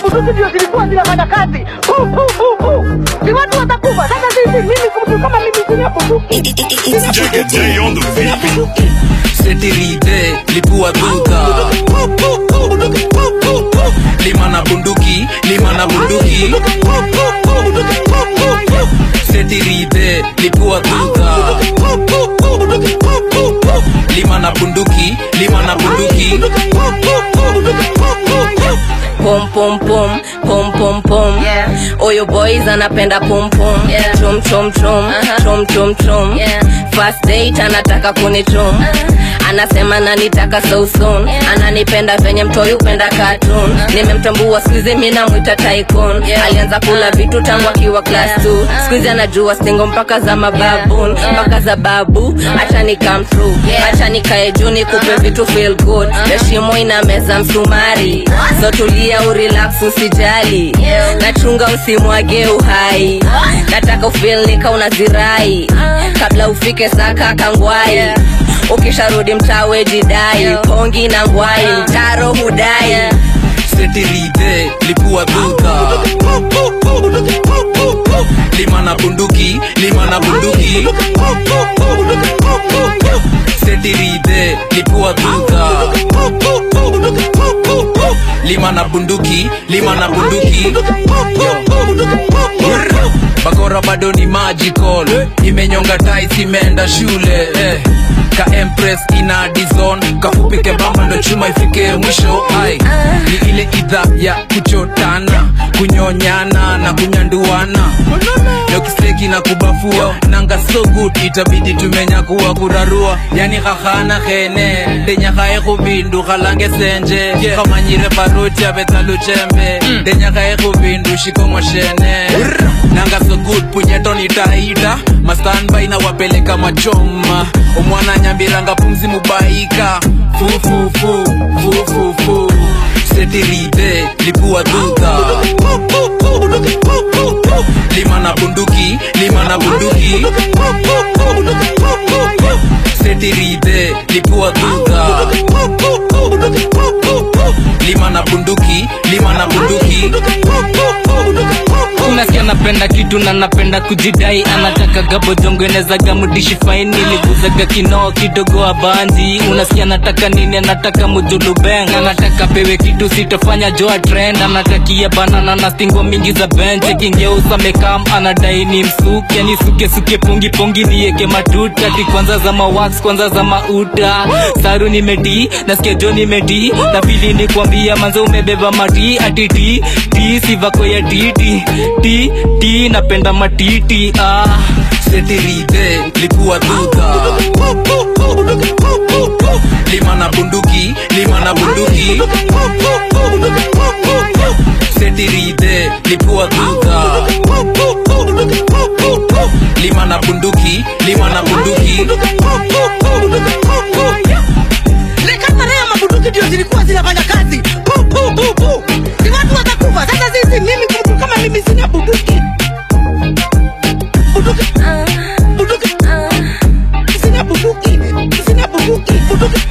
bunduki ndio zilikuwa zinafanya kazi. Pu, pu, pu, pu. Ni watu watakufa. Sasa sisi mimi mtu kama mimi sina bunduki. Jagged J on the beat. setirite lipua duka lima na bunduki lima na bunduki setirite lipua duka lima na bunduki lima na bunduki pom pom pom pom pom pom oyo boys anapenda pom pom chom chom chom chom chom chom first date anataka kunichom anasema nanitaka so soon ananipenda venye mtoi upenda cartoon nimemtambua skuizi mi namwita tycoon alianza kula vitu tangu akiwa class 2 skuizi anajua stingo mpaka za mababun mpaka za babu acha ni come through acha nikae juu nikupe vitu feel good heshimo ina meza msumari so tulia urelax usijali nachunga usimwage uhai nataka ufeel nika unazirai kabla ufike saka kangwai ukisharudi mtawe jidai pongi na ngwai mtaro hudai setirite lipua duka lima na bunduki lima na bunduki setirite lipua duka lima na bunduki lima na bunduki bakora bado ni magical imenyonga tais imeenda shule eh. ka empress ina dizon kafupike bamba ndo chuma ifike mwisho ai ni ile idha ya kuchotana kunyonyana na kunyanduana nokisteki na kubafua nanga so good itabidi tumenyakuwa kurarua yani khahana khene ndenyakhae khubindu khalange senje khamanyire baruti abetsaluchembe ndenyakhae khubindu shikongoshene nanga so good punyeto nitaita mastanbai na wapeleka machoma omwana nyambiranga pumzi mubaika fufufu fufufu setirite lipua duka lima na bunduki lima na bunduki setirite lipua duka lima na bunduki lima na bunduki unasikia napenda kitu na napenda kujidai anataka gabodongenezaga mudishi faini liguzaga kinoo kidogo abanzi unasikia nataka nini anataka mujulubeng anataka pewe kitu sitofanya joa trend anatakia banana na stingo mingi za benche kingeusa mekam anadai ni msuke ni suke suke pungi pungi nieke matuta ti kwanza za mawax kwanza za mauta saru nimedi nasikia jo nimedi na pili ni kwambia manzo umebeba mati ati ti ti sivako ya titi ti ti napenda matiti ah. setirite lipua duka lima na bunduki lima na bunduki setirite lipua duka lima na bunduki lima na bunduki Nikatarea mabunduki ndio zilikuwa zinafanya kazi. Pu, pu, pu, pu. Ni watu watakufa. Sasa sisi mimi mtu kama mimi sina bunduki. Bunduki. Bunduki. Sina bunduki. Sina bunduki. Bunduki.